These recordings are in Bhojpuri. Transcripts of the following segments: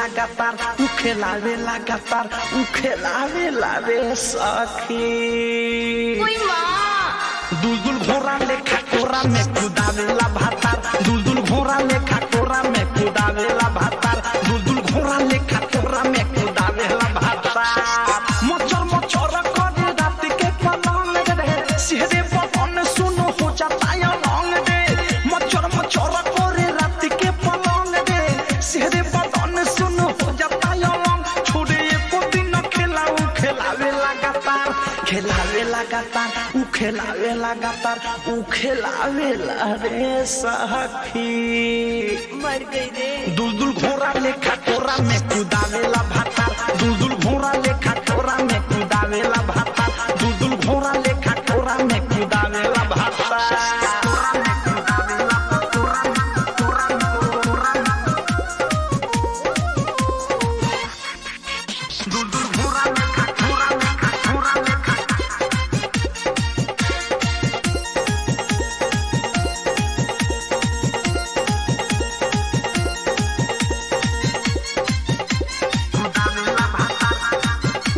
लगातार उ खेलावे लगातार उ खेलावे लावे सखी कोई माँ दुलदुल घोड़ा लेखा कोरा में कुदावेला भातार दुलदुल घोड़ा लेखा कोरा में कुदावेला भातार दुलदुल घोड़ा लेखा कोरा में कुदावेला भातार मचर मचर करे रात के पलंग रे सिहरे पवन सुनो हो जाता या लौंग रे मचर मचर करे रात के पलंग रे सिहरे पवन सुनो हो जाता या लौंग छोड़े एको दिन खेलाऊ खेलावे लगातार खेलावे लगातार उ खेलावे लगातार उ खेलावे ला रे सखी मर गई रे दुलदुल घोड़ा लेखा कोरा में कुदावेला भातार दुलदुल घोड़ा लेखा कोरा में कुदावेला भातार दुलदुल घोड़ा लेखा कोरा में कुदावेला भातार दुलदुल घोड़ा लेखा कोरा लेखा कोरा लेखा कुदावेला भातार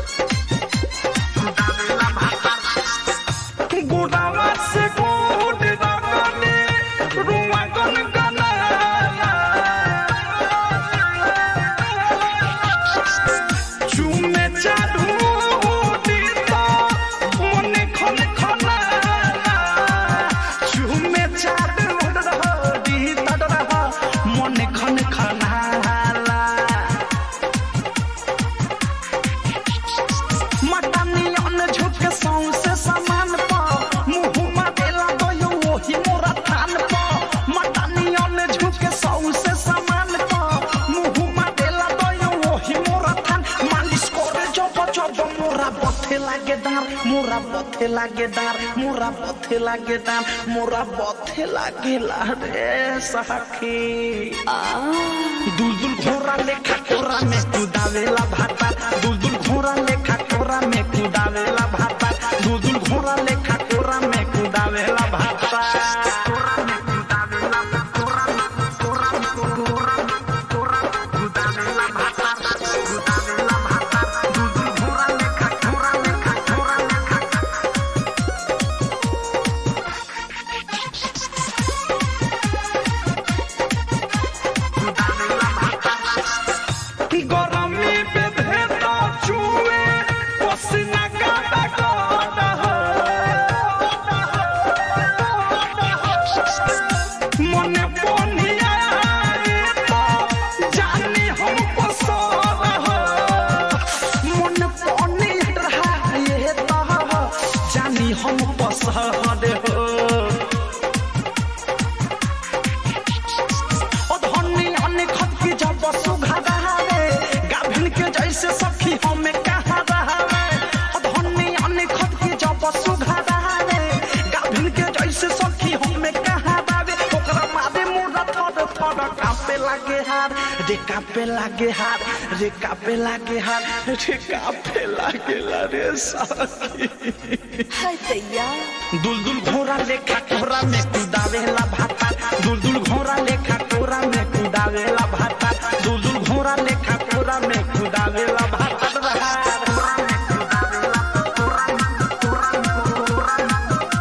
कुदावेला भातार गोदावा से गोद दागने रुआ गन गनाला चुमे चाडू दीता मने खन खनाला चुमे चाडू दीता मने खन खनाला मटनियन झुक सौंसे समान प मुहुमा देला गयो ओही मोरा थान प मटनियन झुक सौंसे समान प मुहुमा देला गयो ओही मोरा थान मालिश करे जब जब मोरा बथे लागे दार मोरा बथे लागे दार मोरा बथे लागे दार मोरा बथे लागे ला रे सखी दुलदुल घोड़ा लेखा कोरा में कुदावेला भाता दुलदुल घोड़ा लेखा कोरा में कुदावेला भाता दुलदुल घोड़ा लेखा कोरा में कुदावेला भाता कोरा में कुदावेला कोरा में कोरा में कोरा में कोरा में कुदावेला भाता कुदावेला भाता दुलदुल घोड़ा लेखा कोरा लेखा कोरा लेखा कुदावेला भाता गरमी पे भेदा चुए पसीना काटा काटा मने पोनिया तो जानी हम पसर मन पोनिया ये तो जानी हम पसर हो ओ धनी अने खत के जब सुघा रहावे गाभिन के जैसे सखी हमें कहा रहावे ओ धनी अने खत के जब सुघा रहावे गाभिन के जैसे सखी हमें कहा रहावे ओकरा मारे मोरा थर थर कापे लागे हार रे कापे लागे हार रे कापे लागे हार रे कापे लागे ला रे सखी हाय दैया दुलदुल घोड़ा लेखा कोरा में कुदावेला भाता दुलदुल घोड़ा लेखा कोरा में कुदावेला भाता दुलदुल घोड़ा लेखा कोरा में कुदावेला भाता रहा कोरा में कुदावेला कोरा में कोरा में कोरा में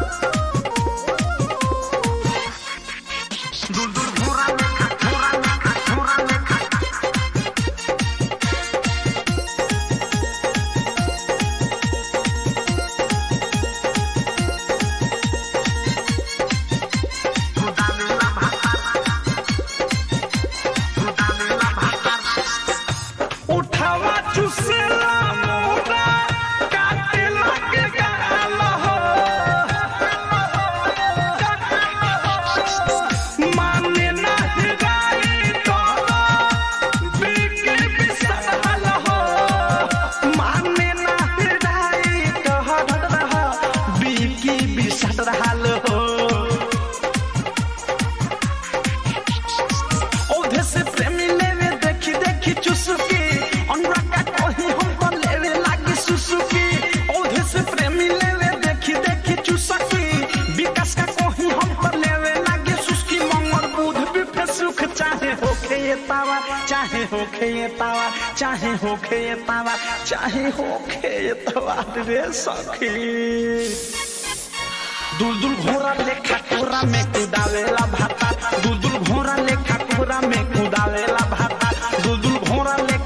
दुलदुल घोड़ा लेखा कोरा लेखा कोरा लेखा कुदावेला भाता होखे ये तावा चाहे होखे ये तावा चाहे होखे ये तावा रे सखी दुलदुल घोड़ा लेखा कोरा में कुदावेला भाता दुलदुल घोड़ा लेखा कोरा में कुदावेला भाता दुलदुल घोड़ा लेखा